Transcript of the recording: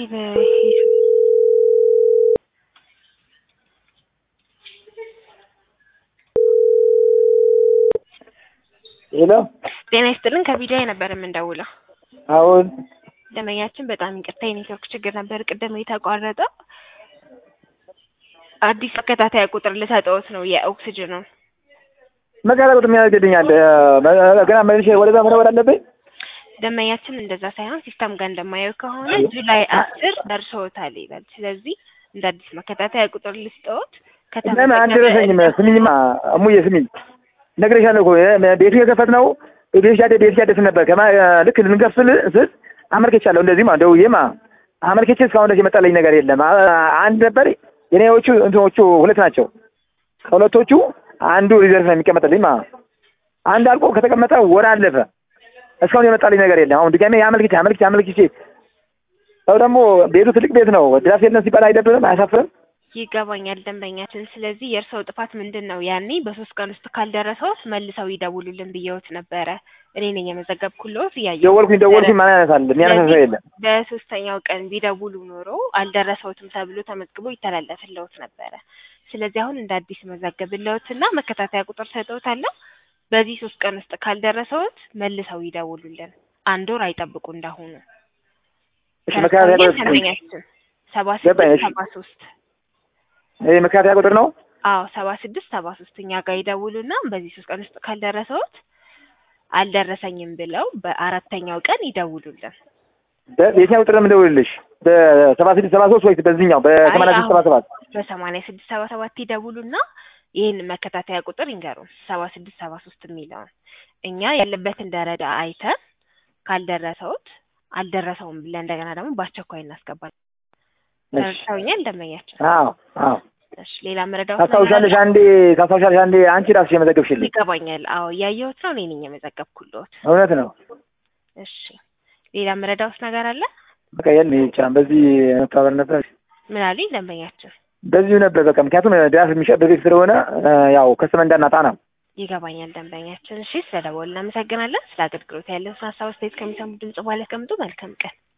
ሄሎ ጤና ይስጥልን ከቪዲዮ ነበር የምንደውለው። አሁን ደንበኛችን በጣም ይቅርታ የኔትወርክ ችግር ነበር ቅድም የተቋረጠው። አዲስ መከታተያ ቁጥር ልሰጠዎት ነው የኦክስጅኑን መጋላ ቁጥር የሚያደርግልኛል ገና መልሼ ወደዛ መደወል አለብኝ። ደንበኛችን እንደዛ ሳይሆን ሲስተም ጋር እንደማየው ከሆነ ጁላይ አስር ደርሶታል ይላል። ስለዚህ እንደ አዲስ መከታተያ ቁጥር ልስጠዎት። ለምን አልደረሰኝም? ስሚኝማ እሙዬ ስሚኝ፣ ነግሬሻለሁ እኮ ቤቱ የከፈትነው ቤት ያደ ቤት ያደስ ነበር ከማ ልክ ልንከፍል ስል አመልክቻለሁ። እንደዚህማ ደውዬማ አመልክቼ እስካሁን ድረስ የመጣልኝ ነገር የለም። አንድ ነበር የኔዎቹ እንትኖቹ ሁለት ናቸው። ከሁለቶቹ አንዱ ሪዘርቭ ነው የሚቀመጥልኝ ማ አንድ አልቆ ከተቀመጠ ወር አለፈ። እስካሁን የመጣልኝ ነገር የለም። አሁን ድጋሜ አመልክቼ አመልክቼ አመልክቼ ሰው ደግሞ ቤቱ ትልቅ ቤት ነው። ድራፍት የለም ሲባል አይደብርም? አያሳፍርም? ይገባኛል ደንበኛችን። ስለዚህ የእርስዎ ጥፋት ምንድን ነው? ያኔ በሶስት ቀን ውስጥ ካልደረሰዎት መልሰው ይደውሉልን ብየውት ነበረ። እኔ ነኝ የመዘገብኩልዎት። እያየሁ ደወልኩኝ ደወልኩኝ ማን ያነሳል? የሚያነሳ ሰው የለም። በሶስተኛው ቀን ቢደውሉ ኖሮ አልደረሰዎትም ተብሎ ተመዝግቦ ይተላለፍልዎት ነበረ። ስለዚህ አሁን እንደ አዲስ መዘገብልዎትና መከታተያ ቁጥር ሰጠዎታለሁ። በዚህ ሶስት ቀን ውስጥ ካልደረሰዎት መልሰው ይደውሉልን። አንድ ወር አይጠብቁ እንዳሁኑ። እሺ መከታተያ ቁጥር ደንበኛችን ሰባ ገባኝ። ስድስት እሺ ሰባ ሶስት ይሄ መከታተያ ቁጥር ነው። አዎ ሰባ ስድስት ሰባ ሶስት እኛ ጋር ይደውሉና በዚህ ሶስት ቀን ውስጥ ካልደረሰዎት አልደረሰኝም ብለው በአራተኛው ቀን ይደውሉልን። በየትኛው ቁጥር ነው የምደውልልሽ? በሰባ ስድስት ሰባ ሶስት ወይስ በዚህኛው በሰማንያ ስድስት ሰባ ሰባት በሰማንያ ስድስት ሰባ ሰባት ይደውሉና ይህን መከታተያ ቁጥር ይንገሩን ሰባ ስድስት ሰባ ሶስት የሚለውን እኛ ያለበትን ደረጃ አይተን ካልደረሰውት አልደረሰውም ብለን እንደገና ደግሞ በአስቸኳይ እናስገባለን። ተረድተውኛል ደንበኛችን? አዎ አዎ እሺ ሌላ መረዳት ታስታውሻለሽ? አንዴ ታስታውሻለሽ? አንዴ አንቺ ራስሽ የመዘገብሽልኝ ይገባኛል። አዎ እያየሁት ነው። እኔ ነኝ የመዘገብኩልዎት። እውነት ነው። እሺ ሌላ መረዳት ነገር አለ? በቃ የለም ይሄ ብቻ በዚህ መተባበር ነበር። ምን አሉኝ ደንበኛችን? በዚሁ ነበር በቃ ምክንያቱም ድራፍት የሚሸጥ በቤት ስለሆነ ያው ከስመ እንዳናጣ ነው። ይገባኛል ደንበኛችን። እሺ ስለደወሉ እናመሰግናለን። ስለ አገልግሎት ያለውን ሀሳብ አስተያየት ከሚሰሙ ድምጽ በኋላ ያስቀምጡ። መልካም ቀን